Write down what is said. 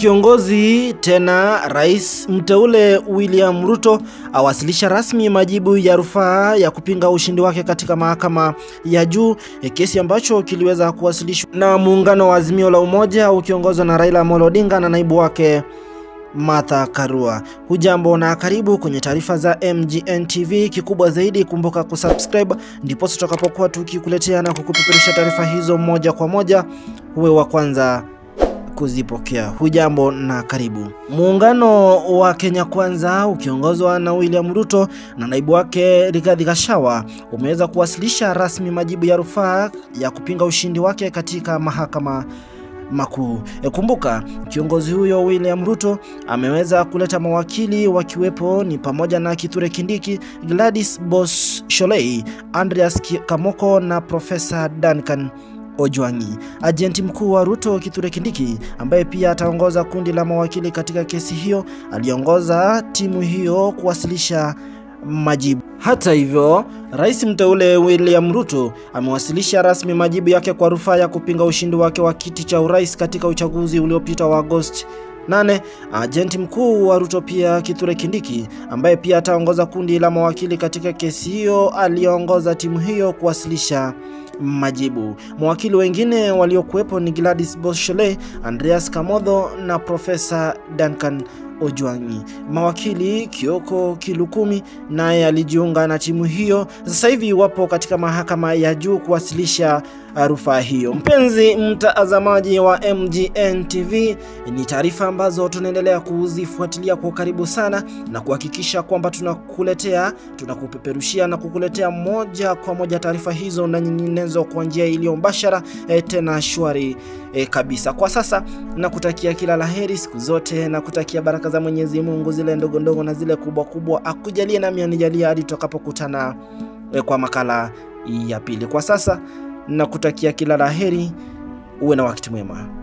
Kiongozi tena rais mteule William Ruto awasilisha rasmi majibu ya rufaa ya kupinga ushindi wake katika mahakama ya juu, kesi ambacho kiliweza kuwasilishwa na muungano wa Azimio la Umoja ukiongozwa na Raila Amolo Odinga na naibu wake Martha Karua. Hujambo na karibu kwenye taarifa za MGN TV. Kikubwa zaidi, kumbuka kusubscribe, ndipo tutakapokuwa tukikuletea na kukupeperusha taarifa hizo moja kwa moja, uwe wa kwanza kuzipokea. Hujambo na karibu. Muungano wa Kenya Kwanza ukiongozwa na William Ruto na naibu wake Rigathi Gachagua umeweza kuwasilisha rasmi majibu ya rufaa ya kupinga ushindi wake katika mahakama makuu. E, kumbuka kiongozi huyo William Ruto ameweza kuleta mawakili wakiwepo ni pamoja na Kithure Kindiki, Gladys Bos Sholei, Andreas Kamoko na Profesa Duncan Ojwangi. Ajenti mkuu wa Ruto Kithure Kindiki, ambaye pia ataongoza kundi la mawakili katika kesi hiyo, aliongoza timu hiyo kuwasilisha majibu. Hata hivyo, rais mteule William Ruto amewasilisha rasmi majibu yake kwa rufaa ya kupinga ushindi wake wa kiti cha urais katika uchaguzi uliopita wa Agosti 8. Ajenti mkuu wa Ruto pia Kithure Kindiki, ambaye pia ataongoza kundi la mawakili katika kesi hiyo, aliongoza timu hiyo kuwasilisha majibu. Mawakili wengine waliokuwepo ni Gladys Boshole, Andreas Kamodho na Profesa Duncan Ojwangi. Mawakili Kioko Kilukumi naye alijiunga na timu hiyo. Sasa hivi wapo katika mahakama ya juu kuwasilisha rufaa hiyo. Mpenzi mtazamaji wa MGN TV, ni taarifa ambazo tunaendelea kuzifuatilia kwa karibu sana na kuhakikisha kwamba tunakuletea, tunakupeperushia na kukuletea moja kwa moja taarifa hizo na nyinginezo kwa njia iliyo mbashara e, tena shwari e, kabisa. Kwa sasa nakutakia kila laheri siku zote, nakutakia baraka za Mwenyezi Mungu zile ndogo ndogo na zile kubwa kubwa, akujalie nami anijalie hadi tutakapokutana e, kwa makala ya pili. Kwa sasa nakutakia kila laheri, uwe na wakati mwema.